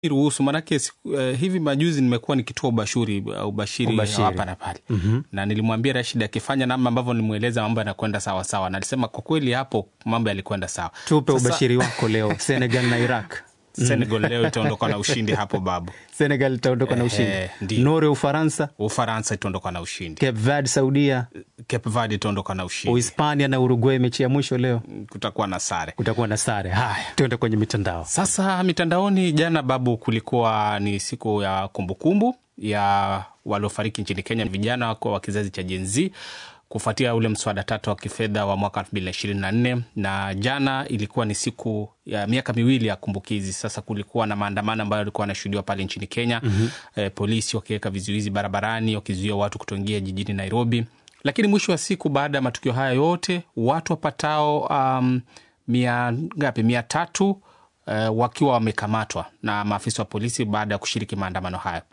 ruhusu manake siku- eh, hivi majuzi nimekuwa nikitoa ubashuri uh, ubashiri Ubashiri. hapa na pale mm-hmm. na nilimwambia Rashid akifanya namna ambavyo nilimweleza mambo yanakwenda sawa sawa, na alisema kwa kweli hapo mambo yalikwenda sawa. tupe Sasa, ubashiri wako leo senegal na iraq Senegal leo itaondoka na ushindi hapo babu. senegal itaondoka na ushindi Ehe, ndio. nore ufaransa Ufaransa itaondoka na ushindi, cape verde saudia Cape Verde itaondoka na ushindi, uhispania na uruguay mechi ya mwisho leo kutakuwa na sare. kutakuwa na sare haya tuende kwenye mitandao Sasa mitandaoni, jana babu, kulikuwa ni siku ya kumbukumbu ya waliofariki nchini Kenya, vijana wako wa kizazi cha Gen Z kufuatia ule mswada tatu wa kifedha wa mwaka 2024 na jana ilikuwa ni siku ya miaka miwili ya kumbukizi. Sasa kulikuwa na maandamano ambayo yalikuwa yanashuhudiwa pale nchini Kenya mm-hmm. eh, polisi wakiweka vizuizi barabarani wakizuia watu kutoingia jijini Nairobi, lakini mwisho wa siku baada ya matukio haya yote watu wapatao um, mia ngapi mia tatu uh, wakiwa wamekamatwa na maafisa wa polisi baada ya kushiriki maandamano hayo.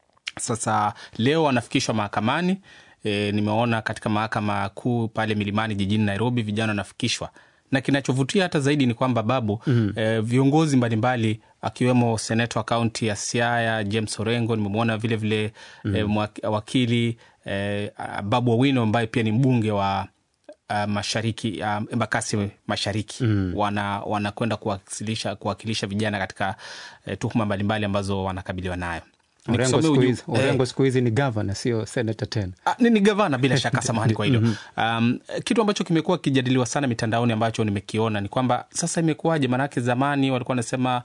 Sasa leo wanafikishwa mahakamani. E, nimeona katika mahakama kuu pale Milimani jijini Nairobi vijana wanafikishwa, na kinachovutia hata zaidi ni kwamba babu mm. e, viongozi mbalimbali akiwemo seneta wa kaunti ya Siaya James Orengo, nimemwona vile vile mm. e, mwak- wakili e, Babu Owino ambaye pia ni mbunge wa uh, mashariki uh, Embakasi mashariki mm. wana wanakwenda kuwakilisha kuwakilisha vijana katika uh, tuhuma mbalimbali ambazo wanakabiliwa nayo. Orengo Nikusomee siku uju- hizi- eh, Orengo siku hizi ni gavana sio senata tena Ah, ni, ni gavana bila shaka, samahani kwa hilo. Um, kitu ambacho kimekuwa kijadiliwa sana mitandaoni ambacho nimekiona ni kwamba sasa imekuwaje? Maanake zamani walikuwa wanasema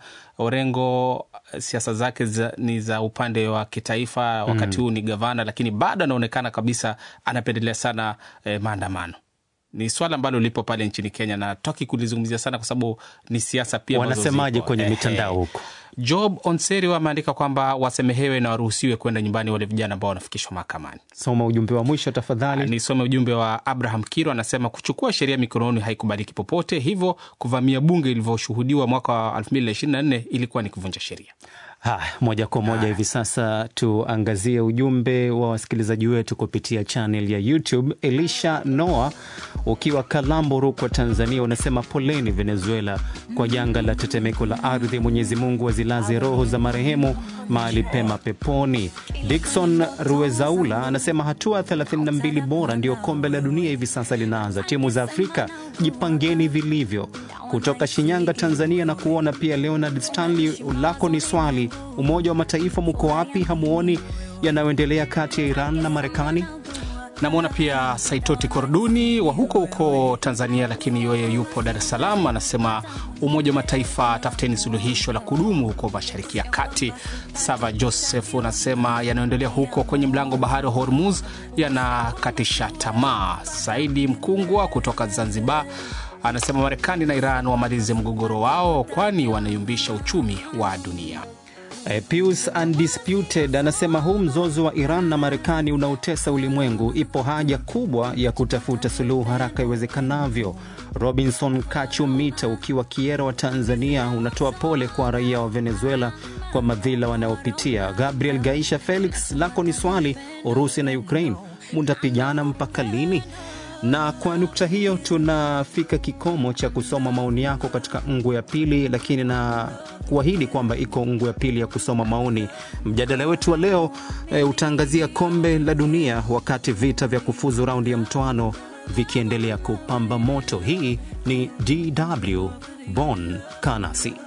Orengo eh, siasa zake za, ni za upande wa kitaifa, wakati huu ni gavana, lakini bado anaonekana kabisa anapendelea sana eh, maandamano. Ni swala ambalo lipo pale nchini Kenya na taki kulizungumzia sana kwa sababu ni siasa pia ambazo wanasemaje zipo. kwenye Ehe. mitandao huko Job Onseri wameandika kwamba wasemehewe na waruhusiwe kwenda nyumbani wale vijana ambao wanafikishwa mahakamani. soma ujumbe wa mwisho tafadhali Nisome ujumbe wa Abraham Kiro, anasema kuchukua sheria mikononi haikubaliki popote, hivyo kuvamia bunge ilivyoshuhudiwa mwaka wa 2024 ilikuwa ni kuvunja sheria. Haya, moja kwa moja hivi sasa tuangazie ujumbe wa wasikilizaji wetu kupitia channel ya YouTube. Elisha Noah ukiwa Kalambo, Rukwa, Tanzania, unasema poleni Venezuela kwa janga la tetemeko la ardhi. Mwenyezi Mungu azilaze roho za marehemu mahali pema peponi. Dikson Ruezaula anasema hatua 32 bora ndio kombe la dunia hivi sasa linaanza. Timu za Afrika jipangeni vilivyo. Kutoka Shinyanga, Tanzania, na kuona pia Leonard Stanley, lako ni swali, Umoja wa Mataifa muko wapi? Hamuoni yanayoendelea kati ya Iran na Marekani? Namwona pia Saitoti Korduni wa huko huko Tanzania, lakini yeye yupo Dar es Salaam. Anasema Umoja wa Mataifa, tafuteni suluhisho la kudumu huko Mashariki ya Kati. Sava Joseph unasema yanayoendelea huko kwenye mlango bahari wa Hormuz yanakatisha tamaa. Saidi Mkungwa kutoka Zanzibar anasema Marekani na Iran wamalize mgogoro wao, kwani wanayumbisha uchumi wa dunia. Eh, Pius Undisputed anasema huu mzozo wa Iran na Marekani unaotesa ulimwengu, ipo haja kubwa ya kutafuta suluhu haraka iwezekanavyo. Robinson Kachumita ukiwa Kiera wa Tanzania unatoa pole kwa raia wa Venezuela kwa madhila wanayopitia. Gabriel Gaisha Felix, lako ni swali, Urusi na Ukraine mutapigana mpaka lini? na kwa nukta hiyo tunafika kikomo cha kusoma maoni yako katika ngu ya pili, lakini na kuahidi kwamba iko ngu ya pili ya kusoma maoni. Mjadala wetu wa leo e, utaangazia kombe la dunia wakati vita vya kufuzu raundi ya mtoano vikiendelea kupamba moto. Hii ni DW Bonn Kanasi.